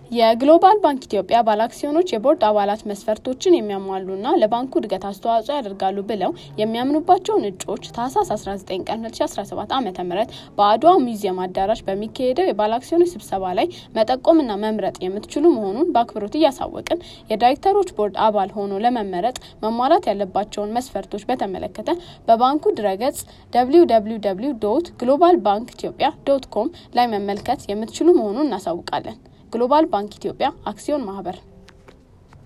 የግሎባል ባንክ ኢትዮጵያ ባለአክሲዮኖች የቦርድ አባላት መስፈርቶችን የሚያሟሉና ለባንኩ እድገት አስተዋጽኦ ያደርጋሉ ብለው የሚያምኑባቸውን እጩዎች ታህሳስ 19 ቀን 2017 ዓ ም በአድዋ ሙዚየም አዳራሽ በሚካሄደው የባለአክሲዮኖች ስብሰባ ላይ መጠቆምና መምረጥ የምትችሉ መሆኑን በአክብሮት እያሳወቅን የዳይሬክተሮች ቦርድ አባል ሆኖ ለመመረጥ መሟላት ያለባቸውን መስፈርቶች በተመለከተ በባንኩ ድረገጽ www ግሎባል ባንክ ኢትዮጵያ ዶት ኮም ላይ መመልከት የምትችሉ መሆኑን እናሳውቃለን። ግሎባል ባንክ ኢትዮጵያ አክሲዮን ማህበር